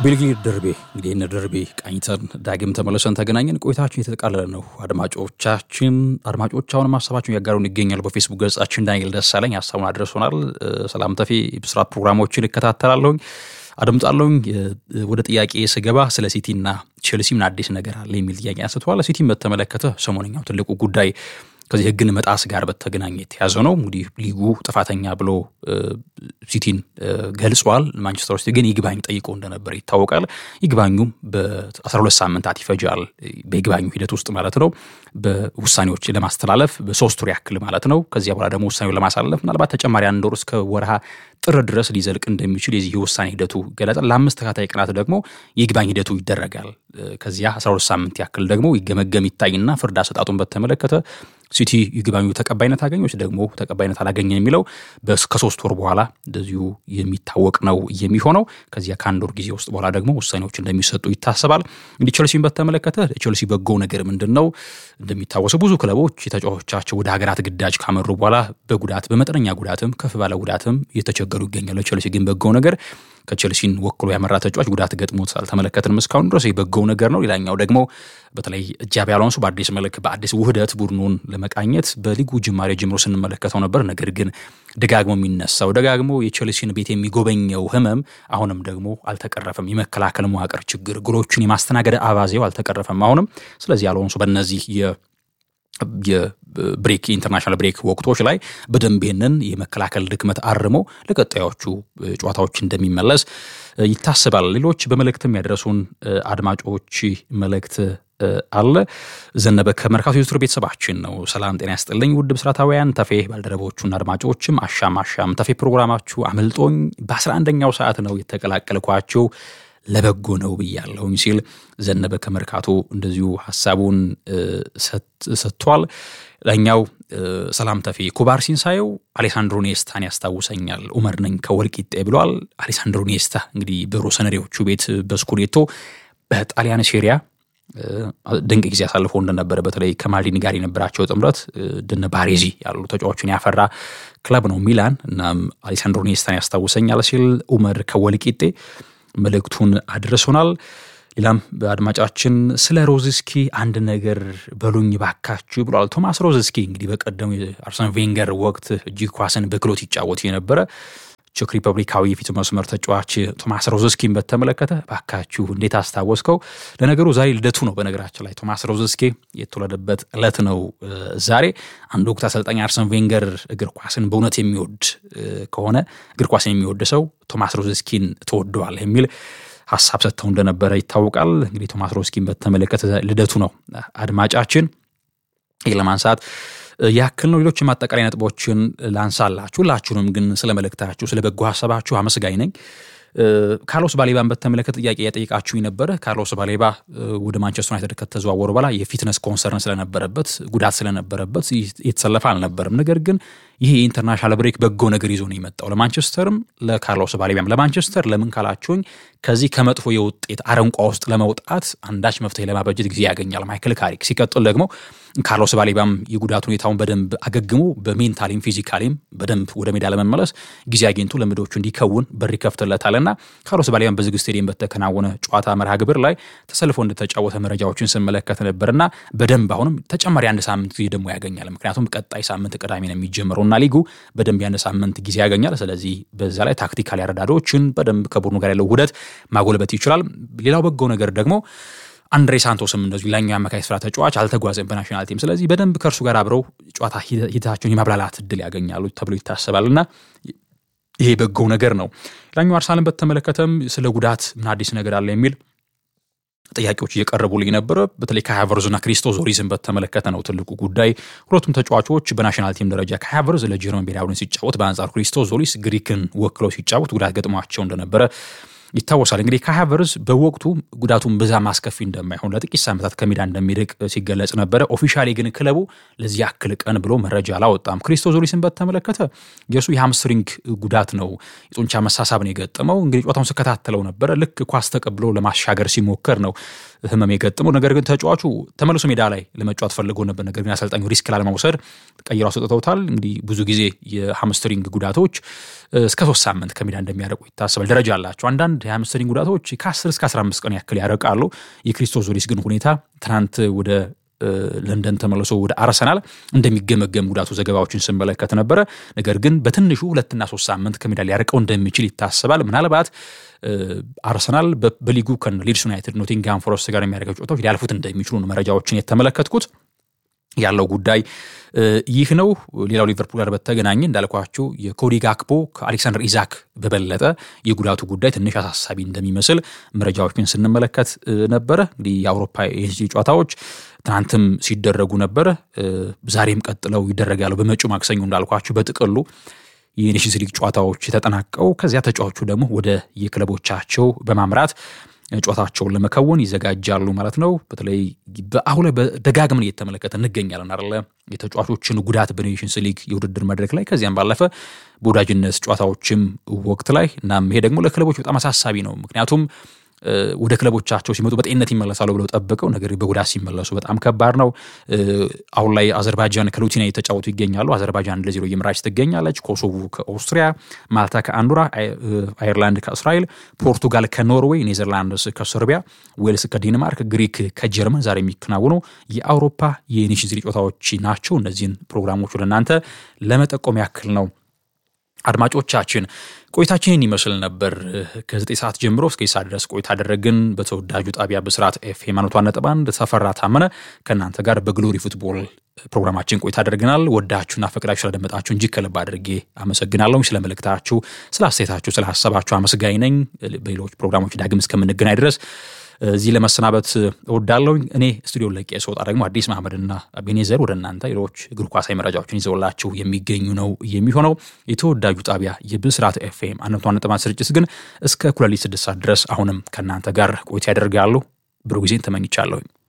ቤልግሬድ ደርቤ እንግዲህ ይህን ደርቤ ቃኝተን ዳግም ተመለሰን ተገናኘን። ቆይታችን የተጠቃለለ ነው። አድማጮቻችን አድማጮች አሁንም ሀሳባችሁን ያጋሩን ይገኛሉ። በፌስቡክ ገጻችን ዳንኤል ደሳለኝ ሀሳቡን አድረሶናል። ሰላም ተፌ ብስራት ፕሮግራሞችን እከታተላለሁኝ አድምጣለሁኝ። ወደ ጥያቄ ስገባ ስለ ሲቲና ቼልሲ ምን አዲስ ነገር አለ የሚል ጥያቄ አንስተዋል። ሲቲን በተመለከተ ሰሞነኛው ትልቁ ጉዳይ ከዚህ ሕግን መጣስ ጋር በተገናኘ የተያዘ ነው። እንግዲህ ሊጉ ጥፋተኛ ብሎ ሲቲን ገልጿል። ማንቸስተር ሲቲ ግን ይግባኝ ጠይቆ እንደነበር ይታወቃል። ይግባኙም በ12 ሳምንታት ይፈጃል። በይግባኙ ሂደት ውስጥ ማለት ነው በውሳኔዎች ለማስተላለፍ በሶስት ወር ያክል ማለት ነው። ከዚያ በኋላ ደግሞ ውሳኔውን ለማሳለፍ ምናልባት ተጨማሪ አንድ ወር እስከ ወርሃ ጥር ድረስ ሊዘልቅ እንደሚችል የዚህ የውሳኔ ሂደቱ ገለጻል። ለአምስት ተከታታይ ቀናት ደግሞ የይግባኝ ሂደቱ ይደረጋል። ከዚያ 12 ሳምንት ያክል ደግሞ ይገመገም ይታይና ፍርድ አሰጣጡን በተመለከተ ሲቲ ይግባኙ ተቀባይነት አገኘች ደግሞ ተቀባይነት አላገኘ የሚለው ከሶስት ወር በኋላ እንደዚሁ የሚታወቅ ነው የሚሆነው። ከዚያ ከአንድ ወር ጊዜ ውስጥ በኋላ ደግሞ ውሳኔዎች እንደሚሰጡ ይታሰባል። እንግዲህ ቸልሲን በተመለከተ ቸልሲ በጎ ነገር ምንድን ነው? እንደሚታወሰው ብዙ ክለቦች የተጫዋቾቻቸው ወደ ሀገራት ግዳጅ ካመሩ በኋላ በጉዳት በመጠነኛ ጉዳትም ከፍ ባለ ጉዳትም እየተቸገሩ ይገኛሉ። ቸልሲ ግን በጎ ነገር ከቸልሲን ወክሎ ያመራ ተጫዋች ጉዳት ገጥሞት አልተመለከትንም እስካሁን ድረስ በጎው ነገር ነው። ሌላኛው ደግሞ በተለይ ጃቢ አሎንሶ በአዲስ መልክ በአዲስ ውህደት ቡድኑን ለመቃኘት በሊጉ ጅማሬ ጀምሮ ስንመለከተው ነበር። ነገር ግን ደጋግሞ የሚነሳው ደጋግሞ የቸልሲን ቤት የሚጎበኘው ህመም አሁንም ደግሞ አልተቀረፈም። የመከላከል መዋቅር ችግር፣ ጎሎቹን የማስተናገድ አባዜው አልተቀረፈም አሁንም። ስለዚህ አሎንሶ በእነዚህ የብሬክ ኢንተርናሽናል ብሬክ ወቅቶች ላይ በደንብ ይህንን የመከላከል ድክመት አርሞ ለቀጣዮቹ ጨዋታዎች እንደሚመለስ ይታሰባል። ሌሎች በመልእክትም ያደረሱን አድማጮች መልእክት አለ። ዘነበ ከመርካቶ ዩቱር ቤተሰባችን ነው። ሰላም ጤና ያስጥልኝ ውድ ብስራታውያን ተፌ ባልደረቦቹና አድማጮችም አሻም አሻም ተፌ ፕሮግራማችሁ አምልጦኝ በአስራ አንደኛው ሰዓት ነው የተቀላቀልኳችሁ ለበጎ ነው ብያለሁኝ ሲል ዘነበ ከመርካቶ እንደዚሁ ሀሳቡን ሰጥቷል። ላኛው ሰላም ተፌ ኩባርሲን ሳየው አሌሳንድሮ ኔስታን ያስታውሰኛል። ኡመር ነኝ ከወልቂጤ ብሏል። አሌሳንድሮ ኔስታ እንግዲህ በሮሰነሪዎቹ ቤት በስኩዴቶ በጣሊያን ሴሪያ ድንቅ ጊዜ አሳልፎ እንደነበረ በተለይ ከማልዲኒ ጋር የነበራቸው ጥምረት ድነ ባሬዚ ያሉ ተጫዋቾችን ያፈራ ክለብ ነው ሚላን። እናም አሌሳንድሮ ኔስታን ያስታውሰኛል ሲል ኡመር ከወልቂጤ መልእክቱን አድርሶናል። ሌላም በአድማጫችን ስለ ሮዝስኪ አንድ ነገር በሉኝ ባካችሁ ብሏል። ቶማስ ሮዝስኪ እንግዲህ በቀደሙ የአርሰን ቬንገር ወቅት እጅግ ኳስን በክሎት ይጫወት የነበረ ቼክ ሪፐብሊካዊ የፊት መስመር ተጫዋች ቶማስ ሮዝስኪን በተመለከተ ባካችሁ እንዴት አስታወስከው? ለነገሩ ዛሬ ልደቱ ነው። በነገራችን ላይ ቶማስ ሮዝስኪ የተወለደበት ዕለት ነው ዛሬ። አንድ ወቅት አሰልጣኝ አርሰን ቬንገር እግር ኳስን በእውነት የሚወድ ከሆነ እግር ኳስን የሚወድ ሰው ቶማስ ሮዝስኪን ትወደዋል የሚል ሀሳብ ሰጥተው እንደነበረ ይታወቃል። እንግዲህ ቶማስ ሮዝስኪን በተመለከተ ልደቱ ነው አድማጫችን ይህ ለማንሳት ያክል ነው። ሌሎች ማጠቃላይ ነጥቦችን ላንሳላችሁ። ሁላችሁንም ግን ስለ መልእክታችሁ ስለ በጎ ሀሳባችሁ አመስጋኝ ነኝ። ካርሎስ ባሌባን በተመለከተ ጥያቄ ያጠይቃችሁ ነበረ። ካርሎስ ባሌባ ወደ ማንቸስተር ዩናይትድ ከተዘዋወሩ በኋላ የፊትነስ ኮንሰርን ስለነበረበት ጉዳት ስለነበረበት የተሰለፈ አልነበርም። ነገር ግን ይህ የኢንተርናሽናል ብሬክ በጎ ነገር ይዞ ነው የመጣው ለማንቸስተርም ለካርሎስ ባሌባም። ለማንቸስተር ለምን ካላችሁኝ ከዚህ ከመጥፎ የውጤት አረንቋ ውስጥ ለመውጣት አንዳች መፍትሄ ለማበጀት ጊዜ ያገኛል ማይክል ካሪክ። ሲቀጥል ደግሞ ካርሎስ ባሌባም የጉዳት ሁኔታውን በደንብ አገግሞ በሜንታሊም ፊዚካሊም በደንብ ወደ ሜዳ ለመመለስ ጊዜ አግኝቶ ለምዶቹ እንዲከውን በር ይከፍትለታልና ካርሎስ ባሌባም በዝግ ስቴዲየም በተከናወነ ጨዋታ መርሃ ግብር ላይ ተሰልፎ እንደተጫወተ መረጃዎችን ስመለከት ነበርና በደንብ አሁንም ተጨማሪ አንድ ሳምንት ጊዜ ደግሞ ያገኛል። ምክንያቱም ቀጣይ ሳምንት ቅዳሜ ነው የሚጀምረው እና ሊጉ በደንብ ያን ሳምንት ጊዜ ያገኛል። ስለዚህ በዛ ላይ ታክቲካል ያረዳዶችን በደንብ ከቡድኑ ጋር ያለው ውህደት ማጎልበት ይችላል። ሌላው በጎ ነገር ደግሞ አንድሬ ሳንቶስም እንደዚሁ ሌላኛው የአማካይ ስፍራ ተጫዋች አልተጓዘም በናሽናል ቲም። ስለዚህ በደንብ ከእርሱ ጋር አብረው ጨዋታ ሂደታቸውን የማብላላት እድል ያገኛሉ ተብሎ ይታሰባል እና ይሄ በጎው ነገር ነው። ሌላኛው አርሰናልን በተመለከተም ስለ ጉዳት ምን አዲስ ነገር አለ የሚል ጥያቄዎች እየቀረቡልኝ ነበረ። በተለይ ከሃቨርዝና ክሪስቶዞሪዝን በተመለከተ ነው ትልቁ ጉዳይ። ሁለቱም ተጫዋቾች በናሽናል ቲም ደረጃ ከሃቨርዝ ለጀርመን ብሔራዊ ቡድን ሲጫወት፣ በአንጻሩ ክሪስቶዞሪስ ግሪክን ወክለው ሲጫወት ጉዳት ገጥሟቸው እንደነበረ ይታወሳል። እንግዲህ ከሃቨርዝ በወቅቱ ጉዳቱን ብዛም አስከፊ እንደማይሆን ለጥቂት ሳምንታት ከሜዳ እንደሚርቅ ሲገለጽ ነበረ። ኦፊሻሊ ግን ክለቡ ለዚህ ያክል ቀን ብሎ መረጃ አላወጣም። ክሪስቶዞሪስን በተመለከተ የእሱ የሃምስትሪንግ ጉዳት ነው፣ የጡንቻ መሳሳብ ነው የገጠመው። እንግዲህ ጨዋታውን ስከታተለው ነበረ። ልክ ኳስ ተቀብሎ ለማሻገር ሲሞከር ነው ህመም የገጠመው። ነገር ግን ተጫዋቹ ተመልሶ ሜዳ ላይ ለመጫወት ፈልጎ ነበር። ነገር ግን አሰልጣኙ ሪስክ ላለመውሰድ ቀይሮ አስወጥተውታል። እንግዲህ ብዙ ጊዜ የሃምስትሪንግ ጉዳቶች እስከ ሶስት ሳምንት ከሜዳ እንደሚያረቁ ይታሰባል። ደረጃ አላቸው። አንዳንድ የሃምስተሪንግ ጉዳቶች ከ10 እስከ 15 ቀን ያክል ያረቃሉ። የክሪስቶስ ዞሊስ ግን ሁኔታ ትናንት ወደ ለንደን ተመልሶ ወደ አርሰናል እንደሚገመገም ጉዳቱ ዘገባዎችን ስመለከት ነበረ። ነገር ግን በትንሹ ሁለትና ሶስት ሳምንት ከሜዳ ሊያርቀው እንደሚችል ይታሰባል። ምናልባት አርሰናል በሊጉ ከሊድስ ዩናይትድ፣ ኖቲንግሃም ፎረስት ጋር የሚያደርገው ጨዋታዎች ሊያልፉት እንደሚችሉ ነው መረጃዎችን የተመለከትኩት። ያለው ጉዳይ ይህ ነው። ሌላው ሊቨርፑል ጋር በተገናኘ እንዳልኳቸው የኮዲ ጋክፖ ከአሌክሳንደር ኢዛክ በበለጠ የጉዳቱ ጉዳይ ትንሽ አሳሳቢ እንደሚመስል መረጃዎችን ስንመለከት ነበረ። እንግዲህ የአውሮፓ የዚህ ጨዋታዎች ትናንትም ሲደረጉ ነበረ፣ ዛሬም ቀጥለው ይደረጋሉ። በመጪው ማክሰኞ እንዳልኳቸው በጥቅሉ የኔሽንስ ሊግ ጨዋታዎች ተጠናቀው ከዚያ ተጫዋቹ ደግሞ ወደ የክለቦቻቸው በማምራት ጨዋታቸውን ለመከወን ይዘጋጃሉ ማለት ነው። በተለይ በአሁን ላይ በደጋግመን እየተመለከተ እንገኛለን አለ የተጫዋቾችን ጉዳት በኔሽንስ ሊግ የውድድር መድረክ ላይ ከዚያም ባለፈ በወዳጅነት ጨዋታዎችም ወቅት ላይ እናም ይሄ ደግሞ ለክለቦች በጣም አሳሳቢ ነው። ምክንያቱም ወደ ክለቦቻቸው ሲመጡ በጤንነት ይመለሳሉ ብለው ጠብቀው ነገር በጉዳት ሲመለሱ በጣም ከባድ ነው። አሁን ላይ አዘርባይጃን ከሉቲኒያ እየተጫወቱ ይገኛሉ። አዘርባይጃን ለዜሮ እየመራች ትገኛለች። ኮሶቮ ከኦስትሪያ፣ ማልታ ከአንዶራ፣ አየርላንድ ከእስራኤል፣ ፖርቱጋል ከኖርዌይ፣ ኔዘርላንድስ ከሰርቢያ፣ ዌልስ ከዴንማርክ፣ ግሪክ ከጀርመን ዛሬ የሚከናወኑ የአውሮፓ የኔሽንስ ሊግ ጨዋታዎች ናቸው። እነዚህን ፕሮግራሞች ወደ እናንተ ለመጠቆም ያክል ነው። አድማጮቻችን ቆይታችንን ይመስል ነበር። ከዘጠኝ ሰዓት ጀምሮ እስከ ሰዓት ድረስ ቆይታ አደረግን። በተወዳጁ ጣቢያ ብስራት ኤፍኤም መቶ ነጥብ አንድ ተፈራ ታመነ ከእናንተ ጋር በግሎሪ ፉትቦል ፕሮግራማችን ቆይታ አድርገናል። ወዳችሁና ፈቅዳችሁ ስለደመጣችሁ እንጂ ከልብ አድርጌ አመሰግናለሁ። ስለ መልእክታችሁ፣ ስለ አስተያየታችሁ፣ ስለ ሀሳባችሁ አመስጋኝ ነኝ። በሌሎች ፕሮግራሞች ዳግም እስከምንገናኝ ድረስ እዚህ ለመሰናበት እወዳለሁ። እኔ ስቱዲዮ ለቄ ስወጣ ደግሞ አዲስ መሐመድና ቤኔዘር ወደ እናንተ ሌሎች እግር ኳሳዊ መረጃዎችን ይዘውላችሁ የሚገኙ ነው የሚሆነው። የተወዳጁ ጣቢያ የብስራት ኤፍኤም አንድ ነጥብ አንድ ስርጭት ግን እስከ እኩለ ሌሊት ስድስት ሰዓት ድረስ አሁንም ከእናንተ ጋር ቆይታ ያደርጋሉ። ብሩህ ጊዜን ተመኝቻለሁኝ።